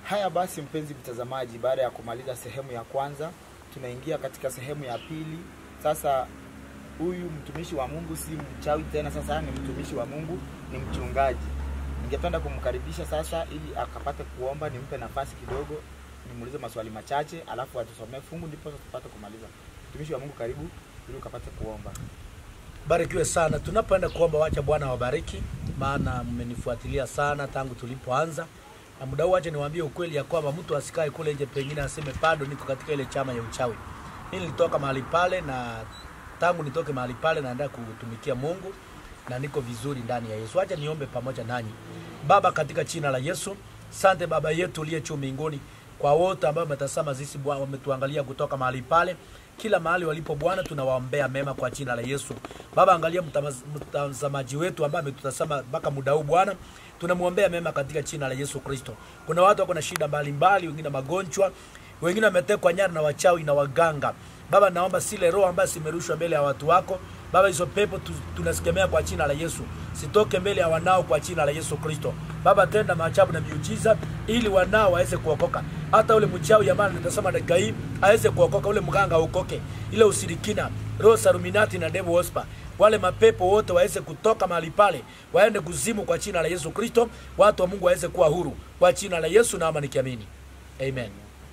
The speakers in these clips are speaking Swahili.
Haya basi, mpenzi mtazamaji, baada ya kumaliza sehemu ya kwanza, tunaingia katika sehemu ya pili. Sasa huyu mtumishi wa Mungu si mchawi tena, sasa ni mtumishi wa Mungu, ni mchungaji. Ningependa kumkaribisha sasa, ili akapate kuomba, nimpe nafasi kidogo, nimuulize maswali machache, alafu atusomee fungu, ndipo sasa tupate kumaliza. Mtumishi wa Mungu, karibu ili ukapate kuomba. Barikiwe sana. Tunapoenda kuomba, wacha Bwana awabariki, maana mmenifuatilia sana tangu tulipoanza. Na muda huu, wacha niwaambie ukweli ya kwamba mtu asikae kule nje, pengine aseme bado niko katika ile chama ya uchawi. Mimi nilitoka mahali pale, na tangu nitoke mahali pale naendelea kutumikia Mungu na niko vizuri ndani ya Yesu. Wacha niombe pamoja nanyi. Baba, katika jina la Yesu, sante Baba yetu uliye juu mbinguni, kwa wote ambao wametazama sisi Bwana, wametuangalia kutoka mahali pale kila mahali walipo Bwana, tunawaombea mema kwa jina la Yesu. Baba, angalia mtamaz- mtazamaji wetu ambaye ametutazama mpaka muda huu Bwana, tunamwombea mema katika jina la Yesu Kristo. Kuna watu wako na shida mbalimbali, wengine magonjwa, wengine wametekwa nyara na wachawi na waganga. Baba, naomba sile roho ambayo simerushwa mbele ya watu wako Baba, hizo pepo tu, tunasikemea kwa jina la Yesu, sitoke mbele ya wanao kwa jina la Yesu Kristo. Baba, tenda maajabu na miujiza ili wanao waweze kuokoka, hata ule mchawi ambaye nitasema dakika hii aweze kuokoka, ule mganga aokoke, ile usirikina, roho saruminati na devil whisper wale mapepo wote waweze kutoka mahali pale, waende kuzimu kwa jina la Yesu Kristo. Watu wa Mungu waweze kuwa huru kwa jina la Yesu, naomba nikiamini, amen.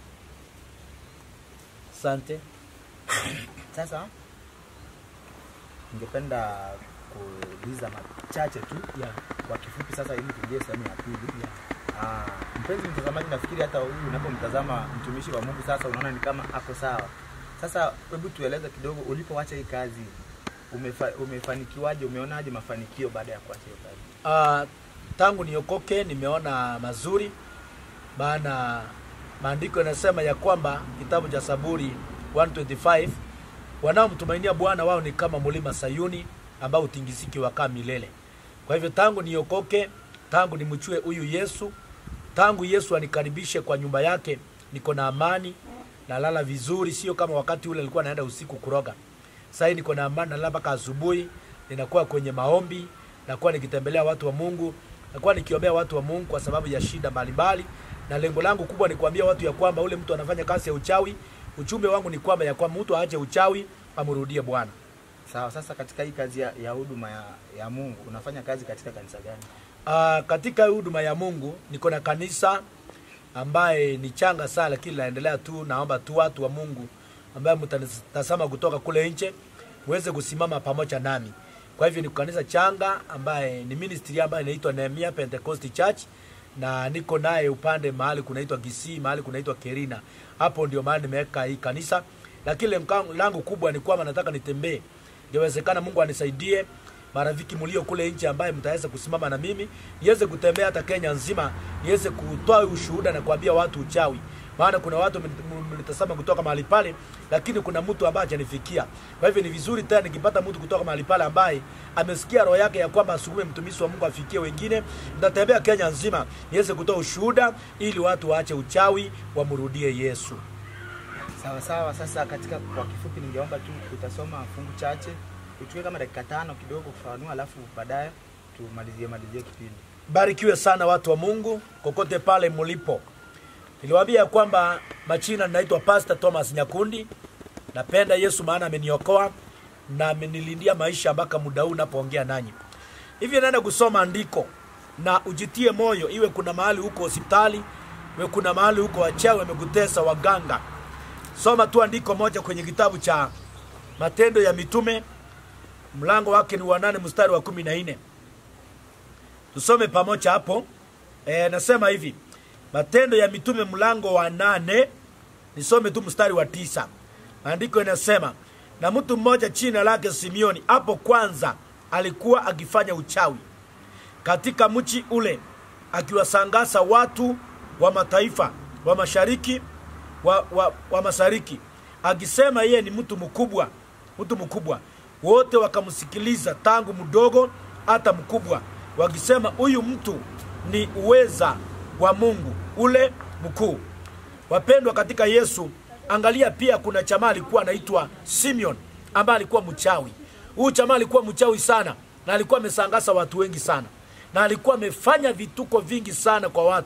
Asante. Sasa ningependa kuuliza machache tu Yeah. kwa kifupi, sasa ili tuingie sehemu ya pili. Yeah. Ah, mpenzi mtazamaji, nafikiri hata huyu unapomtazama mtumishi wa Mungu sasa unaona ni kama ako sawa. Sasa hebu tueleze kidogo, ulipoacha hii kazi umefa, umefanikiwaje? Umeonaje mafanikio baada ya kuacha hiyo kazi? Uh, tangu niokoke nimeona mazuri, maana maandiko yanasema ya kwamba kitabu cha Zaburi 125 wanaomtumainia Bwana wao ni kama mlima Sayuni ambao utingiziki wakaa milele. Kwa hivyo tangu niokoke, tangu nimchue huyu Yesu, tangu Yesu anikaribishe kwa nyumba yake, niko na amani, nalala vizuri, sio kama wakati ule alikuwa naenda usiku kuroga. Sasa hii niko na amani, nalala mpaka asubuhi, ninakuwa kwenye maombi, nakuwa nikitembelea watu wa Mungu, nakuwa nikiombea watu wa Mungu kwa sababu ya shida mbalimbali, na lengo langu kubwa ni kuambia watu ya kwamba ule mtu anafanya kazi ya uchawi, ujumbe wangu ni kwamba ya kwamba mtu aache uchawi, amrudie Bwana. Sawa. Sasa katika hii kazi ya, ya huduma ya, ya Mungu unafanya kazi katika kanisa gani? Uh, katika huduma ya Mungu niko na kanisa ambaye ni changa sana, lakini naendelea tu. Naomba tu watu wa Mungu ambaye mtatazama kutoka kule nje muweze kusimama pamoja nami. Kwa hivyo ni kanisa changa ambaye ni ministry ambayo inaitwa Nehemia Pentecost Church, na niko naye upande mahali kunaitwa Kisii, mahali kunaitwa Kerina. Hapo ndio mahali nimeweka hii kanisa, lakini lengo langu kubwa ni kwamba nataka nitembee, ingewezekana Mungu anisaidie marafiki mlio kule nje ambaye mtaweza kusimama na mimi niweze kutembea hata Kenya nzima, niweze kutoa ushuhuda na kuambia watu uchawi. Maana kuna watu mlitazama kutoka mahali pale, lakini kuna mtu ambaye hajanifikia. Kwa hivyo ni vizuri tena nikipata mtu kutoka mahali pale ambaye amesikia roho yake ya kwamba asukume mtumishi wa Mungu afikie wengine, nitatembea Kenya nzima niweze kutoa ushuhuda ili watu waache uchawi, wamrudie Yesu. Sawa sawa. Sasa katika kwa kifupi, ningeomba tu utasoma fungu chache, uchukue kama dakika tano kidogo kufafanua, alafu baadaye tumalizie malizie kipindi. Barikiwe sana watu wa Mungu kokote pale mlipo. Niliwaambia ya kwamba machina ninaitwa Pastor Thomas Nyakundi. Napenda Yesu maana ameniokoa na amenilindia maisha mpaka muda huu napoongea nanyi. Hivyo naenda kusoma andiko na ujitie moyo, iwe kuna mahali huko hospitali, iwe kuna mahali huko wachawi wamekutesa waganga. Soma tu andiko moja kwenye kitabu cha Matendo ya Mitume, mlango wake ni wa nane mstari wa kumi na nne. Tusome pamoja hapo. E, nasema hivi Matendo ya Mitume mlango wa nane, nisome tu mstari wa tisa. Maandiko inasema na mtu mmoja jina lake Simioni, hapo kwanza alikuwa akifanya uchawi katika mchi ule, akiwasangasa watu wa mataifa wa mashariki wa, wa, wa mashariki, akisema yeye ni mtu mkubwa, mtu mkubwa. Wote wakamsikiliza tangu mdogo hata mkubwa, wakisema huyu mtu ni uweza wa Mungu ule mkuu. Wapendwa katika Yesu, angalia pia kuna jamaa alikuwa anaitwa Simeon ambaye alikuwa mchawi. Huyu jamaa alikuwa mchawi sana na alikuwa amesangasa watu wengi sana na alikuwa amefanya vituko vingi sana kwa watu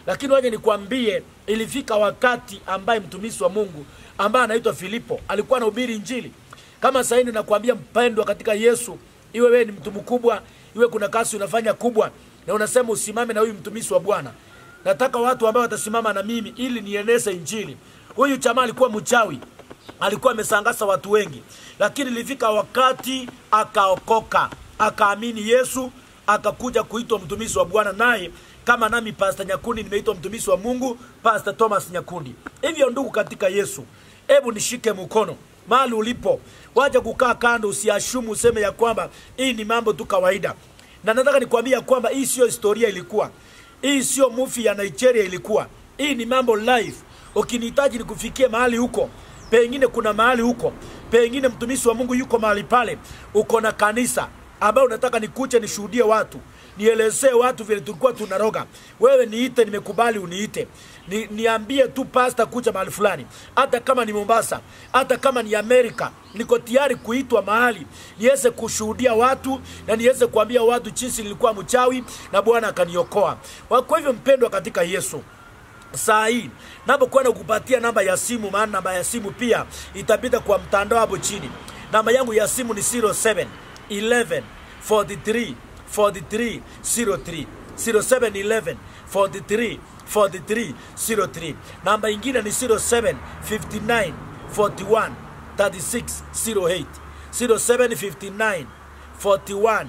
lakini waje nikwambie ilifika wakati ambaye mtumishi wa mungu ambaye anaitwa filipo alikuwa anahubiri injili kama saini nakwambia mpendwa katika yesu iwe wewe ni mtu mkubwa iwe kuna kazi unafanya kubwa na unasema usimame na huyu mtumishi wa bwana nataka watu ambao watasimama na mimi ili nieneze injili huyu chama alikuwa mchawi alikuwa amesangasa watu wengi lakini ilifika wakati akaokoka akaamini yesu akakuja kuitwa mtumishi wa bwana naye kama nami pasta nyakundi nimeitwa mtumishi wa mungu pasta thomas nyakundi hivyo ndugu katika yesu hebu nishike mkono mahali ulipo waja kukaa kando usiashumu useme ya kwamba hii ni mambo tu kawaida na nataka nikwambia kwamba hii siyo historia ilikuwa hii sio mufi ya nigeria ilikuwa hii ni mambo live ukinihitaji nikufikie mahali huko pengine kuna mahali huko pengine mtumishi wa mungu yuko mahali pale uko na kanisa ambayo unataka nikuche nishuhudie watu nielezee watu vile tulikuwa tunaroga wewe niite nimekubali uniite ni, niambie tu pasta kuja mahali fulani hata kama ni mombasa hata kama ni amerika niko tayari kuitwa mahali niweze kushuhudia watu na niweze kuambia watu jinsi nilikuwa mchawi na bwana akaniokoa kwa hivyo mpendwa katika yesu saa hii napokwenda kupatia namba ya simu maana namba ya simu pia itapita kwa mtandao hapo chini namba yangu ya simu ni 07 11 43 43 03 07 11 43 43 03 namba ingine ni 07 59 41 36 08 07 59 41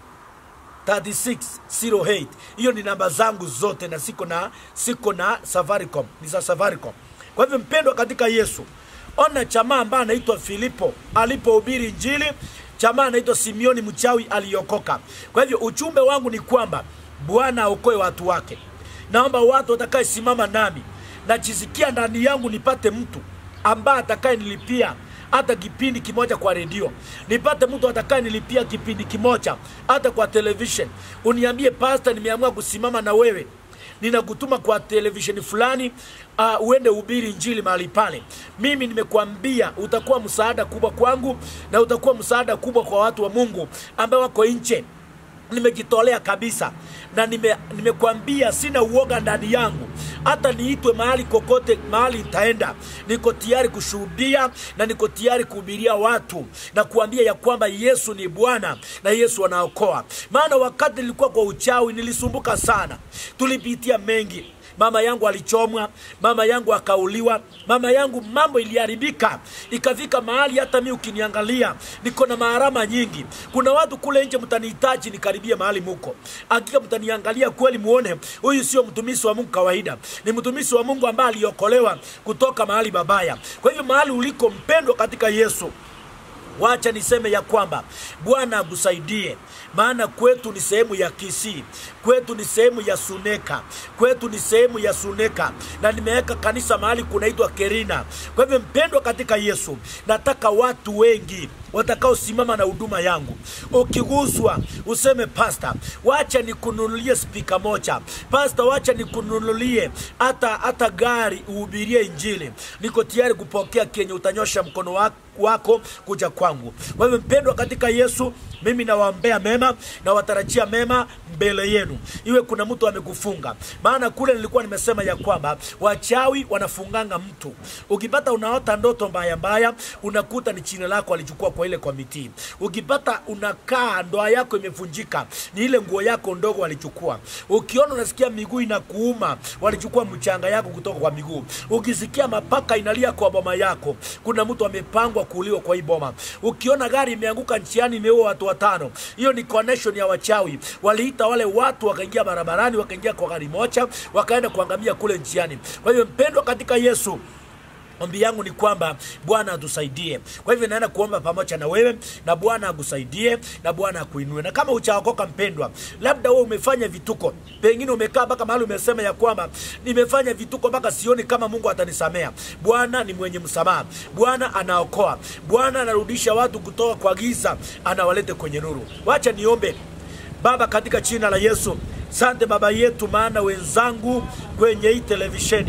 3608 hiyo ni namba zangu zote na siko na siko na safaricom ni za safaricom kwa hivyo mpendwa katika yesu ona chamaa ambaye anaitwa filipo alipohubiri injili chamaa anaitwa simioni mchawi aliokoka kwa hivyo ujumbe wangu ni kwamba bwana aokoe watu wake naomba watu watakayesimama nami najisikia ndani yangu nipate mtu ambaye atakaye nilipia hata kipindi kimoja kwa redio nipate mtu atakaye nilipia kipindi kimoja hata kwa television uniambie pasta nimeamua kusimama na wewe ninakutuma kwa televisheni fulani uh, uende ubiri njili mahali pale mimi nimekwambia utakuwa msaada kubwa kwangu na utakuwa msaada kubwa kwa watu wa mungu ambao wako nche nimejitolea kabisa na nime- nimekwambia sina uoga ndani yangu hata niitwe mahali kokote mahali nitaenda niko tayari kushuhudia na niko tayari kuhubiria watu na kuambia ya kwamba yesu ni bwana na yesu anaokoa maana wakati nilikuwa kwa uchawi nilisumbuka sana tulipitia mengi mama yangu alichomwa mama yangu akauliwa mama yangu mambo iliharibika ikafika mahali hata mi ukiniangalia niko na maharama nyingi kuna watu kule nje mtanihitaji nikaribie mahali muko hakika mtaniangalia kweli muone huyu sio mtumishi wa mungu kawaida ni mtumishi wa mungu ambaye aliokolewa kutoka mahali babaya kwa hivyo mahali uliko mpendwa katika yesu wacha niseme ya kwamba bwana akusaidie maana kwetu ni sehemu ya kisii kwetu ni sehemu ya suneka kwetu ni sehemu ya suneka na nimeweka kanisa mahali kunaitwa kerina kwa hivyo mpendwa katika yesu nataka watu wengi watakaosimama na huduma yangu ukiguswa useme pasta wacha nikununulie spika moja pasta wacha nikununulie hata hata gari uhubirie injili niko tayari kupokea kenye utanyosha mkono wako wako kuja kwangu kwa hivyo mpendwa katika yesu mimi nawaombea mema na watarajia mema mbele yenu iwe kuna mtu amekufunga maana kule nilikuwa nimesema ya kwamba wachawi wanafunganga mtu ukipata unaota ndoto mbaya mbaya unakuta ni chini lako alichukua kwa ile komiti ukipata unakaa ndoa yako imevunjika ni ile nguo yako ndogo walichukua ukiona unasikia miguu inakuuma walichukua mchanga yako kutoka kwa miguu ukisikia mapaka inalia kwa boma yako kuna mtu amepangwa kuuliwa kwa hii boma ukiona gari imeanguka nchiani imeua watu watano hiyo ni connection ya wachawi waliita wale watu wakaingia barabarani wakaingia kwa gari moja wakaenda kuangamia kule nchiani kwa hivyo mpendwa katika yesu ombi yangu ni kwamba bwana atusaidie kwa hivyo naenda kuomba pamoja na wewe na bwana akusaidie na bwana akuinue na kama uchaokoka mpendwa labda wewe umefanya vituko pengine umekaa mpaka mahali umesema ya kwamba nimefanya vituko mpaka sioni kama mungu atanisamea bwana ni mwenye msamaha bwana anaokoa bwana anarudisha watu kutoka kwa giza anawalete kwenye nuru wacha niombe baba katika jina la yesu sante baba yetu maana wenzangu kwenye hii televisheni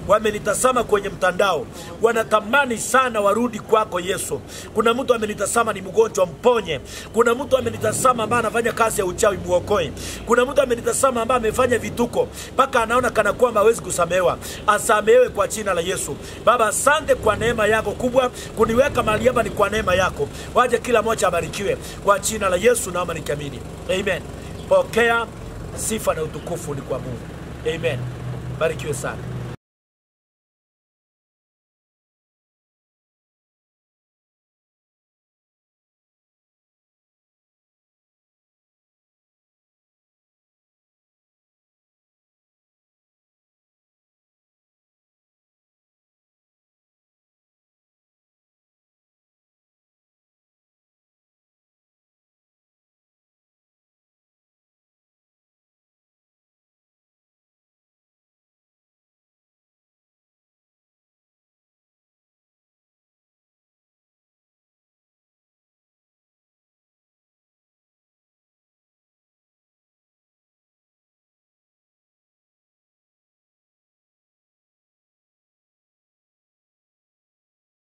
wamenitazama kwenye mtandao, wanatamani sana warudi kwako Yesu. Kuna mtu amenitazama ni mgonjwa, mponye. Kuna mtu amenitazama ambaye anafanya kazi ya uchawi, muokoe. Kuna mtu amenitazama ambaye amefanya vituko mpaka anaona kana kwamba hawezi kusamehewa, asamehewe kwa jina la Yesu. Baba, asante kwa neema yako kubwa kuniweka mahali hapa, ni kwa neema yako. Waje kila mmoja abarikiwe kwa jina la Yesu, naomba nikiamini, amen. Pokea sifa na utukufu ni kwa Mungu, amen. Barikiwe sana.